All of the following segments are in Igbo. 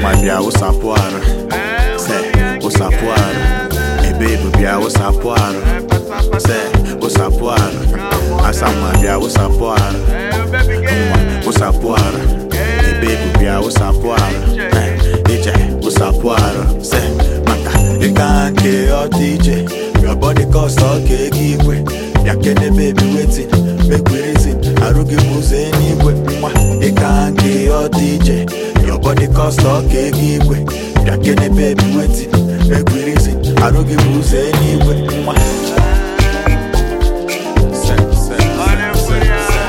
nwa bịa wụsapụ arụ se wụsapụ arụ ebe ebu bịa wụsapụ arụ se wụsapụ arụ asa nwa bịa wụsapụ arụ nwa wụsapụ arụ ebe ebu bịa wụsapụ arụ Eh, ije wụsapụ arụ se maka ịga nke ọ dị ije your body cost ọka ego igwe ya kene baby wetin make we reason arụ gị bụ ụzọ eluigwe nwa ịga nke ọ dị ije your body cost ọka ego igwe ya kene baby wetin make we reason arụ gị bụ ụzọ eluigwe nwa Se, se, se, se, se.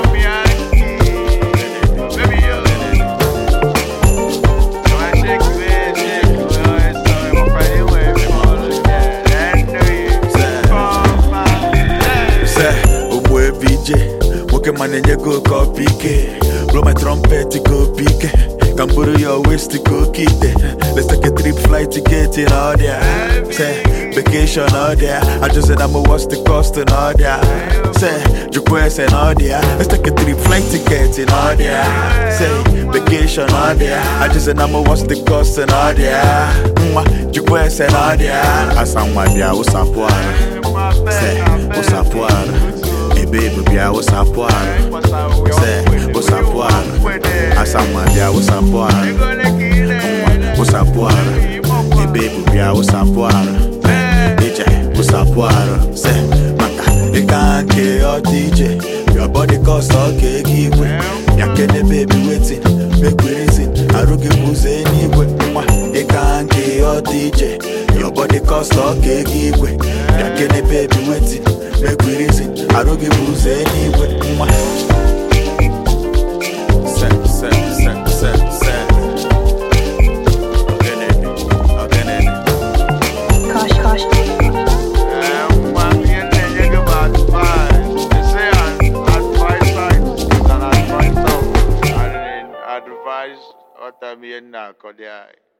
se ogbu ebe ije nwoke ma na-enye gị oke ọpa ike blow my trumpet ka opi ike ka m bụrụ ya west ka oke ite let's take a trip flight ticket na ọdịa se vacation na ọdịa ajụzi na m what's the cost na ọdịa se jụkwa ese na ọdịa let's take a trip flight ticket na ọdịa se vacation na ọdịa ajụzi na m what's the cost na ọdịa nwa jụkwa ese na ọdịa asa nwa bịa wụsapụ ara se wụsapụ ara ebe ebu bịa wụsapụ ara se wụsapụ ara asa nwa bịa wụsapụ ara nwa wụsapụ ara ebe ebu bịa wụsapụ ara ije wụsapụ ara se maka ịga nke ọ dị ije your body cost ọka ego igwe ya kene baby wetin make we reason arụ gị bụ ụzọ eluigwe nwa ịga nke ọ dị ije your body cost ọka ego igwe ya kene baby wetin make we reason arụ gị bụ ụzọ eluigwe nwa se se se se se Ogenene, ogenene. Kosh, kosh. Advise what I'm here now,